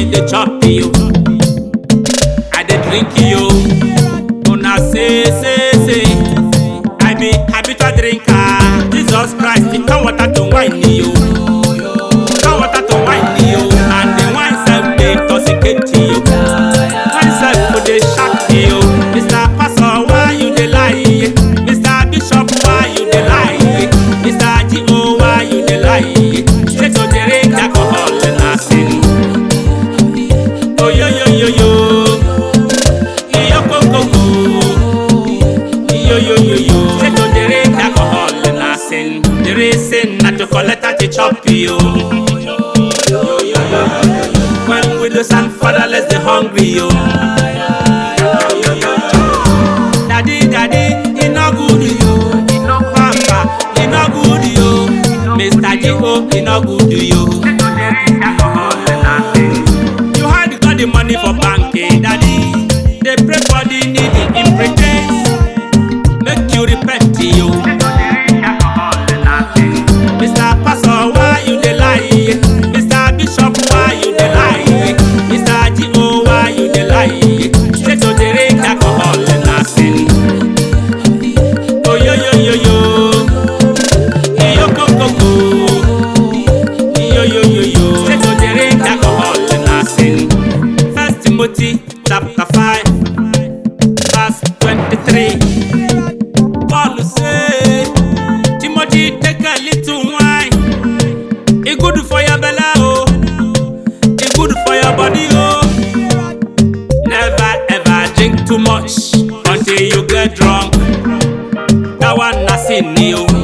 dey chop you. I dey drink you. Una say say say. I be habitual drinker. Jesus Christ, he turn water to wine you. Turn water to wine you. And the wine self dey intoxicate you. Wine self go dey shock you. Mr. Pastor, why you dey lie? Mr. Bishop, why you dey lie? Mr. G.O., why you dey lie? Say to drink alcohol na sin. Oh yo yo yo yo. Iyo ko ko ko. Iyo yo yo yo. Say to drink alcohol na sin. There is sin na to collect and to chop you. When widows and fatherless they hungry yo. Daddy, daddy, it no good yo. Papa, it no good yo. Mr. G.O., it no good yo. You hide got the money for bank, eh, daddy. They pray for the needy in pretense. Make you repent, yo. Mr. Pastor, why you dey lie? Mr. Bishop, why you dey lie? Mr. G.O., why you dey lie? Say to drink alcohol na sin. Oh yo yo yo yo. Iyo ko ko ko. Iyo yo yo yo. Say to drink alcohol na sin. First Timothy chapter five, verse twenty-three. Paul say, Timothy take a little wine. It good for your belly, oh. It good for your body, oh. Never ever drink too much until you get drunk. That one na sin, yo.